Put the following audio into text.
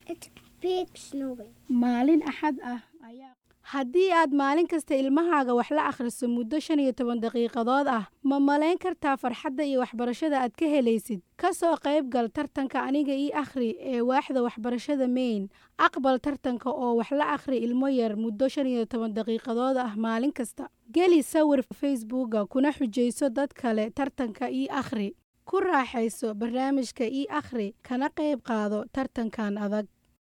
It's big snowing. maalin axad ah ayaa haddii aad maalin kasta ilmahaaga wax la akhriso muddo shan iyo toban daqiiqadood ah ma malayn kartaa farxadda iyo waxbarashada aad ka helaysid ka soo qayb gal tartanka aniga ii akhri ee waaxda waxbarashada maine aqbal tartanka oo wax la akhri ilmo yar muddo shan iyo toban daqiiqadood ah maalin kasta geli sawir facebooka kuna xujayso dad kale tartanka ii akhri ku raaxayso barnaamijka ii akhri kana qayb qaado tartankan adag